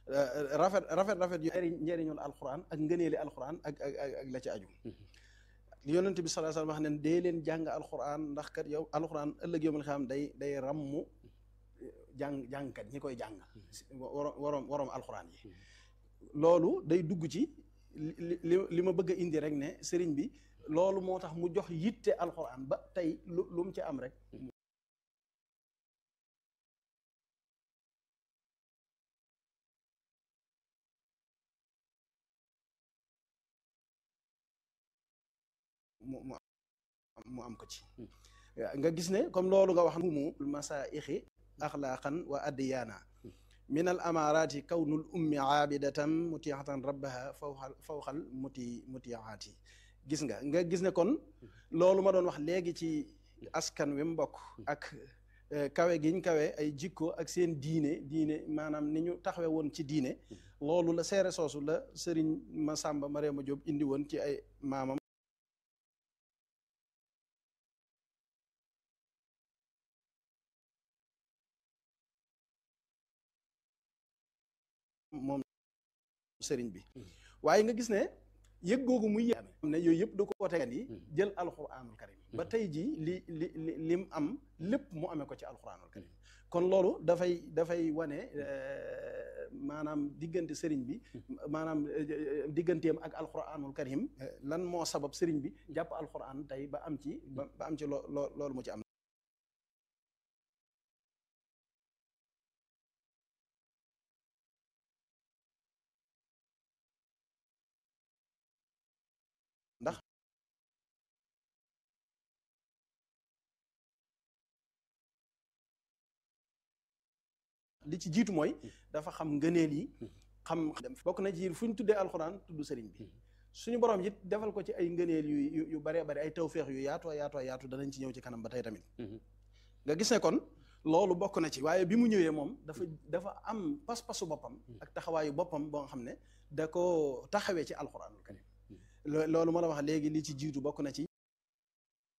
rafet rafet rafet yu njëriñul alxuraan ak ngëneeli alxuraan ak ak ak la ci aju li yonent bi sallallahu alayhi wasallam wax ne dee leen jàng alxuraan ndax kat yow alxuraan ëllëg yowmal xam day day rammu jàng jàngkat ñi koy jàng waroom waroom waroom alxuraan yi loolu day dugg ci li li ma bëgg a indi rek ne sëriñ bi loolu moo tax mu jox yitte alxuraan ba tey lu lu mu ci am rek mu mu mu am ko ci nga gis ne comme loolu nga wax mu masaixi axlaaqan wa addiyaana min al amaaraati kawnul ummi aabidatan mutiatan rabbaha fawxal fawxal muti mutiaati gis nga nga gis ne kon loolu ma doon wax léegi ci askan wi mbokk ak kawe giñ kawe ay jikko ak seen diine diine maanaam ni ñu taxawe woon ci diine loolu la seere soosu la sëriñ Masamba Mariama Jóob indi woon ci ay maamam moom sëriñ bi waaye nga gis ne yëg googu muy yëg ne yooyu yëpp da ko tegan yi jël alquranul karim ba tey jii li li li lim am lépp mu amee ko ci alquranul karim kon loolu dafay dafay wane maanaam diggante sëriñ bi maanaam digganteem ak alquranul karim lan moo sabab sëriñ bi jàpp alquran tey ba am ci ba am ci loo loolu mu ci am ndax li ci jiitu mooy dafa xam ngëneel yi xam bokk na ci fu ñu tuddee alxuraan tudd sëriñ bi suñu borom it defal ko ci ay ngëneel yu yu baree bari ay tawféex yu yaatoo yaatoo yaatu danañ ci ñëw ci kanam ba tey tamit nga gis ne kon loolu bokk na ci waaye bi mu ñëwee moom dafa dafa am pas-pasu boppam ak taxawaayu boppam boo nga xam ne da ko taxawee ci alxuraanul karim loolu ma la wax léegi li ci jiitu bokk na ci